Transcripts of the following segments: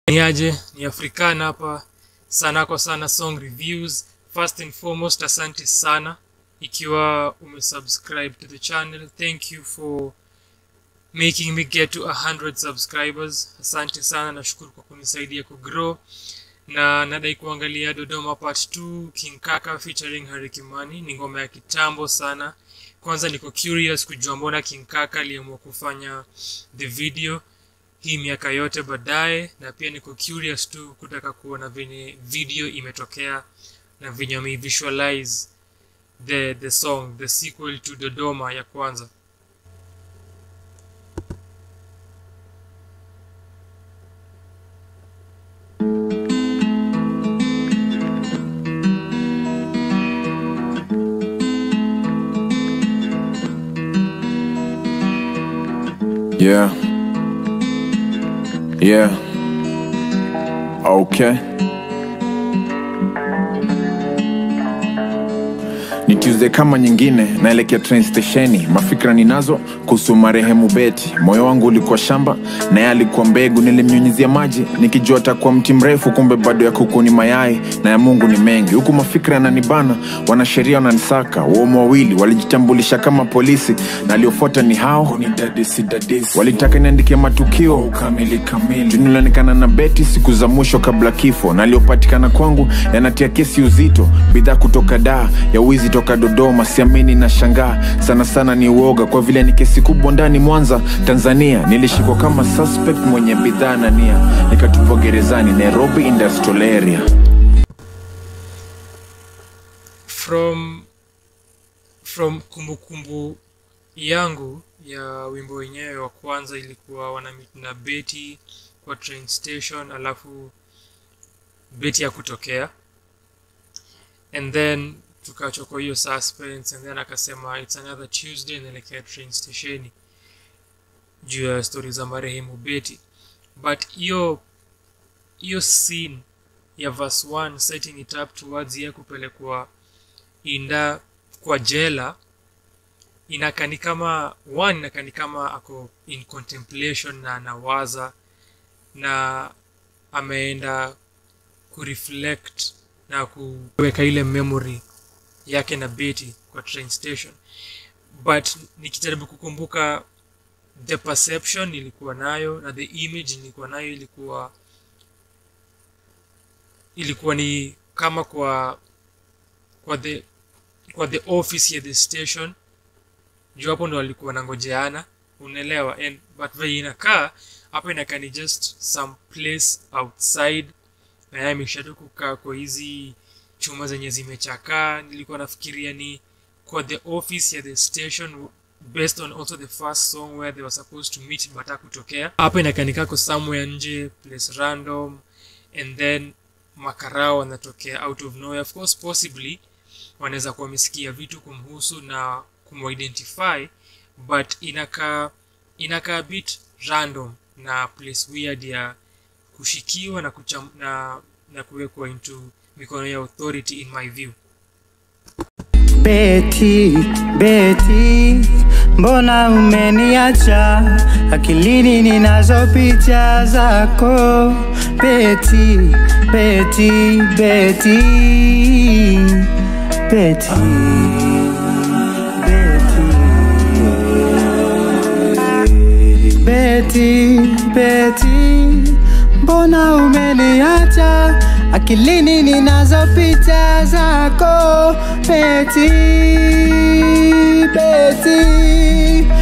Ni aje ni Africana hapa sana kwa sana song reviews. First and foremost, asante sana ikiwa umesubscribe to the channel. Thank you for making me get to 100 subscribers. Asante sana, nashukuru kwa kunisaidia kugrow na nadai kuangalia Dodoma Part 2 King Kaka featuring Harry Kimani. Ni ngoma ya kitambo sana. Kwanza niko curious kujua mbona King Kaka aliamua kufanya the video hii miaka yote baadaye, na pia niko curious tu kutaka kuona venye video imetokea na venye wameivisualize the the song the sequel to Dodoma ya kwanza. Yeah. Yeah. Okay. Ni Tuesday kama nyingine, naelekea train stesheni. Mafikra ninazo kuhusu marehemu Beti. Moyo wangu ulikuwa shamba na yeye alikuwa mbegu, nilimnyunyizia maji nikijua atakuwa mti mrefu, kumbe bado ya kuku ni mayai na ya Mungu ni mengi. Huku mafikra yananibana, wanasheria wananisaka. Waumu wawili walijitambulisha kama polisi na aliofuata ni hao walitaka niandike matukio kamili kamili, nilionekana na Beti siku za mwisho kabla kifo, na aliopatikana kwangu yanatia kesi uzito, bidhaa kutoka daa ya wizi toka Dodoma, siamini na shangaa sana sana, ni uoga kwa vile ni kesi kubwa ndani Mwanza, Tanzania. Nilishikwa kama suspect mwenye bidhaa na nia, nikatupwa gerezani Nairobi Industrial Area. from from kumbukumbu yangu ya wimbo wenyewe wa kwanza ilikuwa wanamit na Betty kwa train station, alafu Betty ya kutokea and then tukaachwa kwa hiyo suspense and then akasema it's another Tuesday naelekea train stationi juu ya stori za marehemu Betty but hiyo hiyo scene ya verse 1 setting it up towards ye kupelekwa inda kwa jela inakani kama one inakani kama ako in contemplation na anawaza na ameenda kureflect na kuweka ile memory yake na Betty kwa train station but nikijaribu kukumbuka the perception nilikuwa nayo na the image nilikuwa nayo ilikuwa ilikuwa ni kama kwa kwa the kwa the office ya the station juu hapo ndo walikuwa nangojeana unaelewa and but vile inakaa hapa inakaa ni just some place outside na yeye ameshatoka kukaa kwa hizi chuma zenye zimechakaa nilikuwa nafikiria ni kwa the office ya the station based on also the first song where they were supposed to meet but hakutokea hapa inakaa ni kako somewhere nje place random and then makarao wanatokea out of nowhere of course possibly wanaweza kuwa wamesikia vitu kumhusu na kumuidentify but inakaa inakaa bit random na place weird ya kushikiwa na, kucham, na, na kuwekwa into mikono ya authority in my view Beti, Beti, mbona umeniacha? Akilini ninazo picha zako. Beti, Beti, Beti, Beti, Beti, Beti, Beti, mbona umeniacha? Akilini ninazo picha zako. Beti, Beti,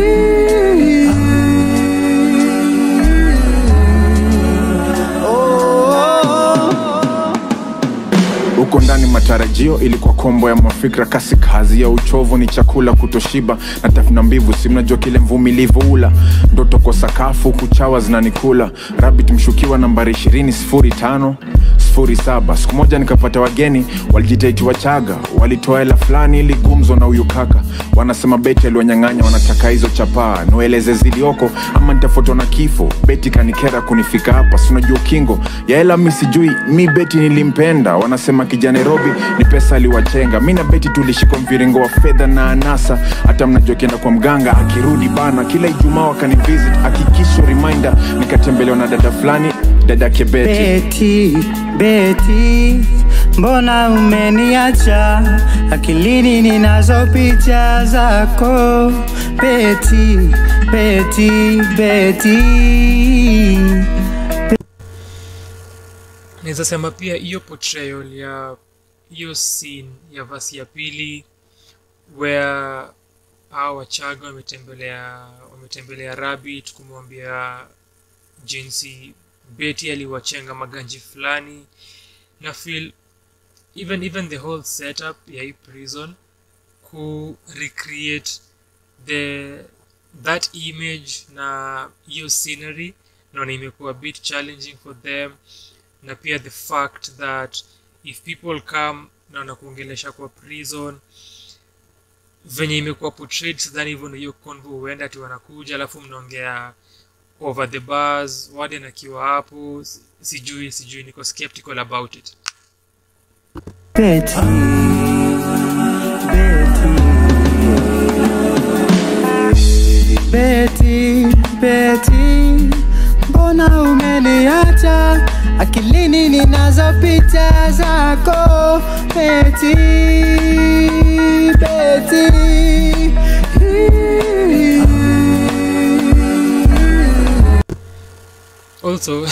oh. huko ndani matarajio ilikuwa kombo ya mafikra kasi kazi ya uchovu ni chakula kutoshiba na tafuna mbivu si mnajua kile mvumilivu ula ndoto kwa sakafu kuchawa zinanikula rabit mshukiwa nambari ishirini sifuri tano sifuri saba siku moja nikapata wageni walijitaiti wachaga walitoa hela fulani ili gumzo na huyu kaka wanasema beti aliwanyang'anya wanataka hizo chapaa niwaeleze zilioko ama nitafutwa na kifo beti kanikera kunifika hapa sinajua ukingo ya hela mi sijui mi beti nilimpenda wanasema kija nairobi ni pesa aliwachenga mi na beti tulishikwa mviringo wa fedha na anasa hata mnajua kienda kwa mganga akirudi bana kila ijumaa wakanivisit akikisho reminder nikatembelewa na dada fulani dadake beti Beti, Beti, mbona umeniacha akilini ninazo picha zako Beti, Beti, Beti. naweza sema pia hiyo portrayal ya hiyo scene ya vasi ya pili where hao wachaga wametembelea wametembelea rabbit kumwambia jinsi beti aliwachenga maganji fulani na feel even even the whole setup ya hii prison ku recreate the that image na hiyo scenery naona imekuwa a bit challenging for them na pia the fact that if people come na wanakuongelesha kwa prison venye imekuwa portrayed sidhani hivyo ndio hiyo convo huenda ati wanakuja alafu mnaongea over the bars warden akiwa hapo si- sijui sijui niko skeptical about it Beti, Beti, Beti, mbona umeniacha akilini ninazo picha zako Beti, Beti. also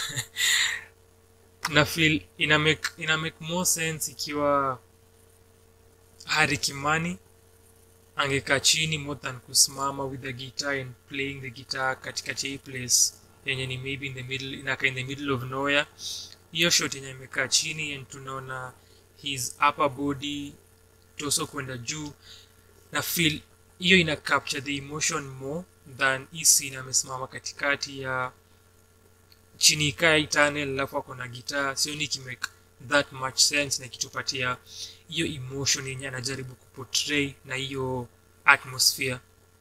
na feel ina make, ina make more sense ikiwa Harry Kimani angekaa chini more than kusimama with the guitar and playing the guitar katikati ya hii place yenye ni maybe in the middle inaka in the middle of nowhere hiyo shot yenye amekaa chini and tunaona his upper body torso kwenda juu na feel hiyo ina capture the emotion more than hii scene amesimama katikati ya chini kaa hii tunnel alafu ako na gitaa sioni ikimake that much sense na ikitupatia hiyo emotion yenye anajaribu kuportray na hiyo atmosphere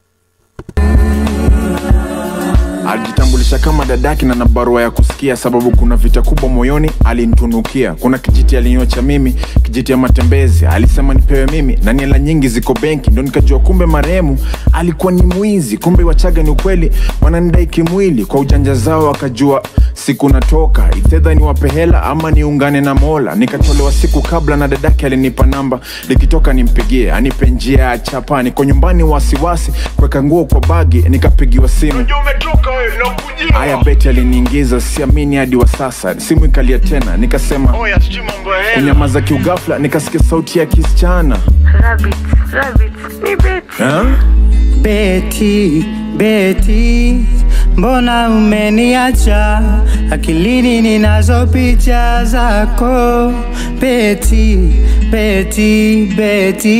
alijitambulisha kama dadaki na na barua ya kusikia sababu kuna vita kubwa moyoni alinitunukia kuna kijiti alinyocha mimi kijiti ya matembezi alisema nipewe mimi na niela nyingi ziko benki ndo nikajua kumbe marehemu alikuwa ni mwizi kumbe wachaga ni ukweli wananidai kimwili kwa ujanja zao wakajua siku natoka ifedha niwape hela ama niungane na mola nikatolewa siku kabla na dadake alinipa namba likitoka nimpigie anipe njia ya chapa niko nyumbani wasiwasi kuweka nguo kwa bagi nikapigiwa simu haya beti aliniingiza siamini hadi wa sasa simu ikalia tena nikasema kunyamaza kiugafla nikasikia sauti ya kisichana Rabbit, rabbit, ni Betty. Ha? Beti, Beti, mbona umeniacha akilini ninazo picha zako Beti, Beti, Beti,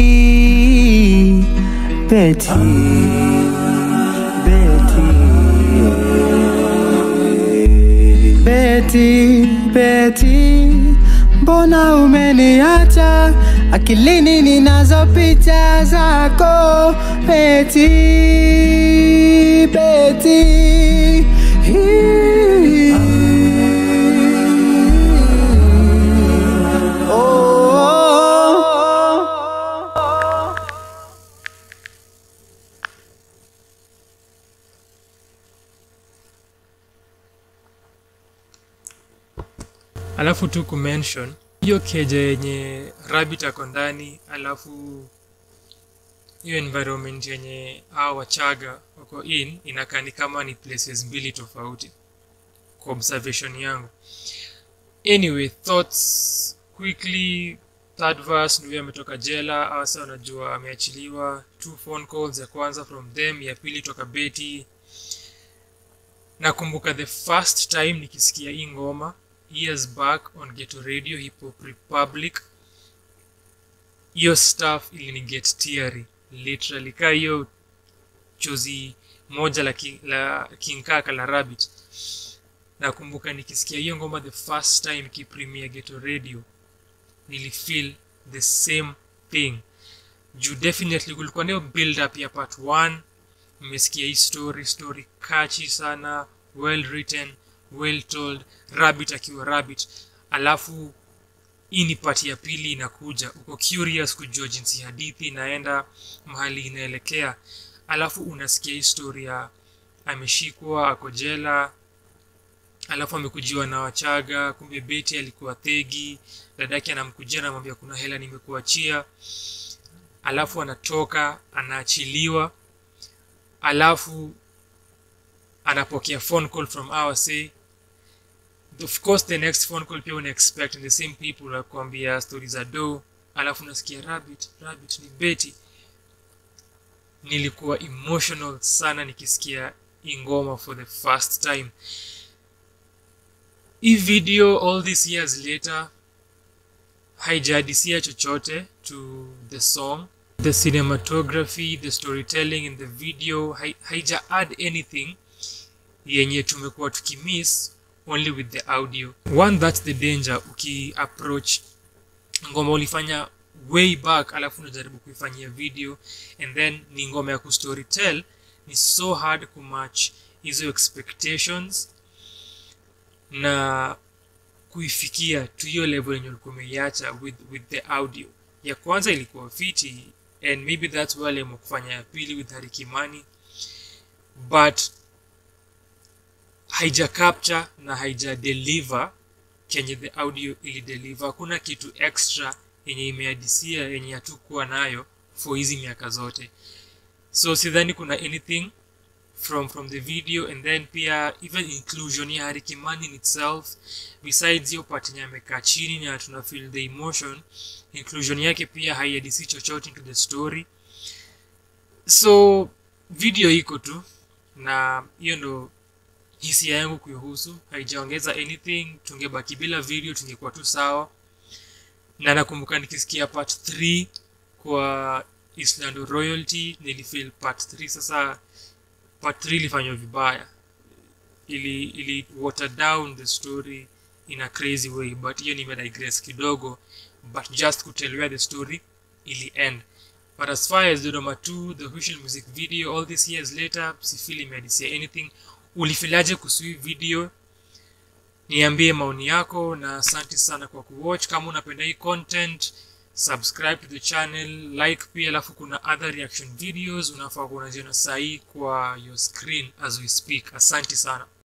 Beti, Beti, Beti, Beti, mbona umeniacha akilini ninazo picha zako Beti, Beti. Oh. alafu tu kumention hiyo keja yenye rabbit ako ndani alafu hiyo environment yenye hao wachaga wako in inakaa ni kama ni places mbili tofauti kwa observation yangu anyway thoughts quickly third verse ndio ametoka jela asa unajua ameachiliwa two phone calls ya kwanza from them ya pili toka beti nakumbuka the first time nikisikia hii ngoma years back on Ghetto Radio Hip Hop Republic. Hiyo stuff iliniget teary literally, ka hiyo chozi moja la, ki, la King Kaka la Rabbit. Nakumbuka nikisikia hiyo ngoma the first time ikipremia Ghetto Radio, nilifeel the same thing juu definitely kulikuwa nayo build up ya part 1 mmesikia hii story story catchy sana well written well told rabbit akiwa rabbit alafu hii ni pati ya pili inakuja uko curious kujua jinsi hadithi inaenda mahali inaelekea alafu unasikia historia ameshikwa ako jela alafu amekujiwa na wachaga kumbe beti alikuwa thegi dadake anamkujia anamwambia kuna hela nimekuachia alafu anatoka anaachiliwa alafu anapokea phone call from our say of course the next phone call pia una expect the same people wakuambia stori za do alafu unasikia rabbit rabbit ni beti nilikuwa emotional sana nikisikia ingoma for the first time hii video all these years later haijadisia chochote to the song the cinematography the storytelling in the video hai- haija add anything yenye tumekuwa tukimiss only with the audio one that's the danger ukiapproach ngoma ulifanya way back alafu unajaribu kuifanyia video and then ni ngoma ya kustorytell ni so hard kumatch hizo expectations na kuifikia tu hiyo level yenye ulikuwa umeiacha with, with the audio ya kwanza ilikuwa fiti and maybe that's why aliamua kufanya ya pili with Harry Kimani but haija capture na haija deliver kenye the audio ili deliver hakuna kitu extra yenye imeadisia yenye hatukuwa nayo for hizi miaka zote so sidhani kuna anything from from the video and then pia even inclusion ya Harry Kimani in itself besides hiyo part yenye amekaa chini na tuna feel the emotion inclusion yake pia haiadisi chochote into the story so video iko tu na hiyo ndo hisia yangu kuihusu haijaongeza anything tungebaki bila video tungekuwa tu sawa na nakumbuka nikisikia part 3 kwa islando royalty nilifeel part 3 sasa part 3 ilifanywa vibaya ili ili water down the story in a crazy way but hiyo nimedigress kidogo but just kutell where the story ili end but as far as Dodoma 2 the official music video all these years later sifili imeadisia anything ulifilaje kuhusu hii video niambie maoni yako na asante sana kwa kuwatch kama unapenda hii content subscribe to the channel like pia alafu kuna other reaction videos unafaa kuunaziona sahii kwa your screen as we speak asante sana